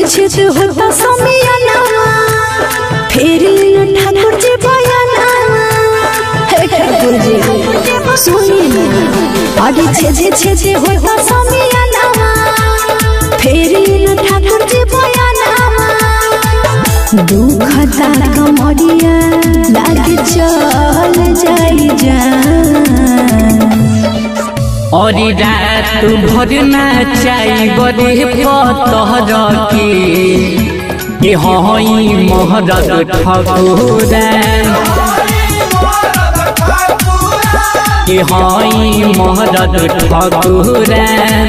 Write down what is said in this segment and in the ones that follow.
छेद होता समियाना फेरी न ठाकुर जी बयाना हे ठाकुर जी सुनी ना आगे छेद छेद होता समियाना फेरी न ठाकुर जी बयाना दुखता कमरिया लागे चल जाई जान और रात भर नाचाई बड़े पतहर के के हई महरद ठकुरा के हई महरद ठकुरा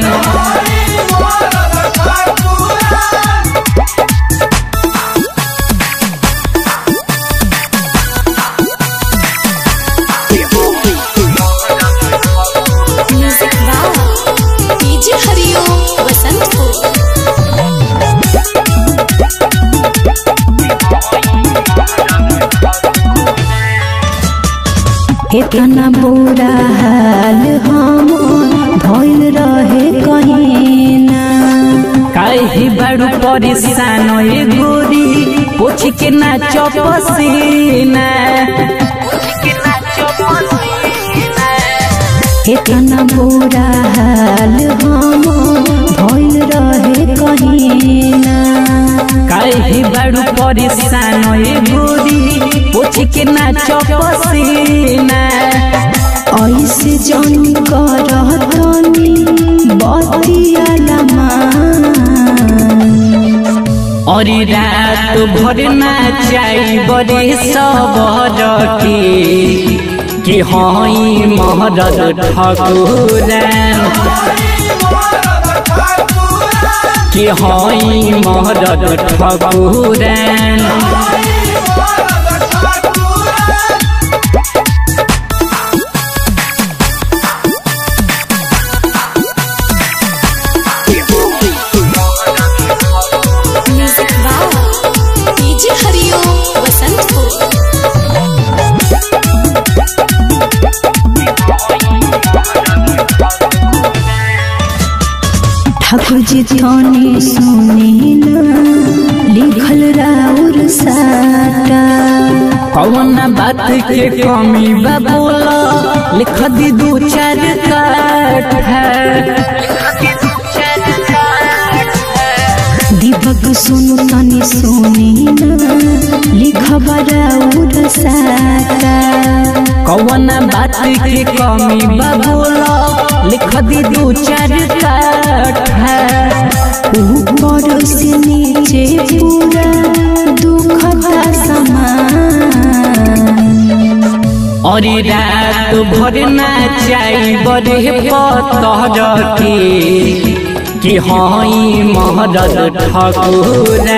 म्यूजिक वाह डीजे हरिओम वसंतपुर इतना बुरा हाल हम भइल रहे कहीं ना काहे बड़ू परेशान ए गोरी पोछ के नाच पसीना इतना बुरा हाल हम भइल रहे कहीं ना काहे बड़ू परेशान ए गोरी पोछ के नाच पसीना ऐसे जन करतनी बतिया लमा और रात भर नाचाई बड़े सबर के कि हई महरद ठकुरा कि हई महरद ठकुरा म्यूजिक वाह डीजे हरिओम वसंतपुर ठाकुर जी थाने सुनी ना लिखल राउर साटा कौन बात के कमी बा बोला लिख दी दू चार काठा दीपक सुनु तनी सुनी ना लिखब राउर साटा कौन बात के कमी बा बोला लिख दी दू चार काठा ऊपर से नीचे पूरा दुखदा समान और रात भर नाचाई बड़े पतहर के कि हई महरद ठकुरा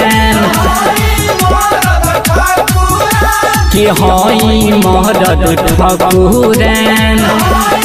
कि हई महरद ठकुरा